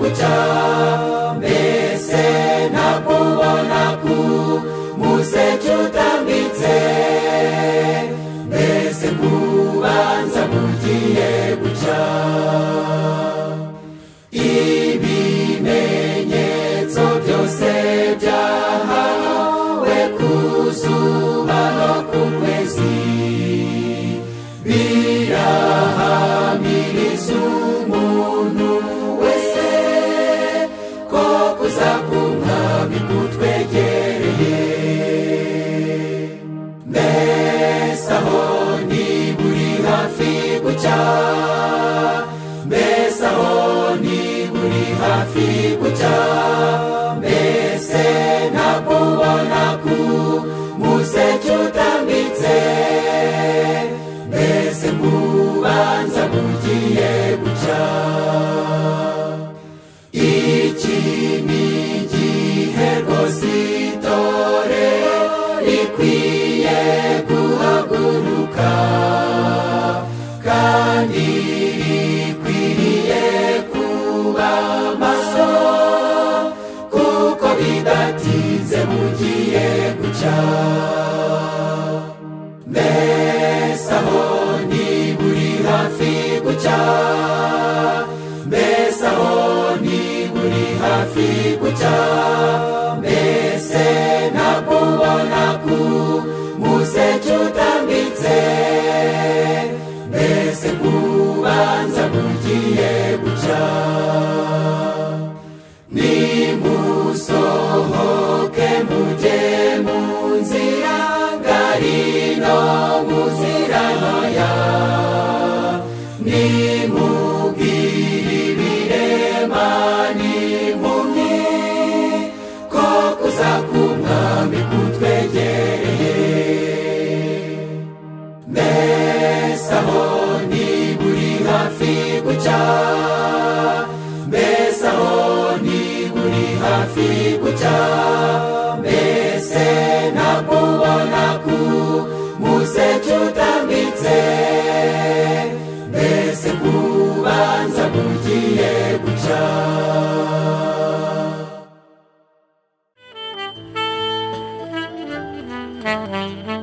gucya mbese nakubona ku museke utambitse mbese kubanza bugiye gucya ibimenyetso byose byahawe ku zuba no ku kwezi birahamiriza umuntu wese ko kuza k'umwami kutwegereye mbese aho ntiburi hafi gucya mbese aho ntiburi hafi gucya mbese nakubona ku museke utambitse mbese kubanza bugiye gucya iki ni igihe rwose itore rikwiye guhaguruka kandi rikwiriye kuba maso kuko bidatinze bugiye gucya mbese aho ntiburi hafi gucya mbese aho ntiburi hafi gucya mbese nakubona ku museke utambitse mbese kubanza bugiye gucya nimusohoke mujye mu nzira ngari no mu nzira ntoya nimubwire ibirema n'impumyi ko kuza k'umwami kutwegereye mbese aho ntiburi hafi gucya mbese aho ntiburi hafi gucya mbese nakubona ku museke utambitse mbese kubanza bugiye gucya Thank you.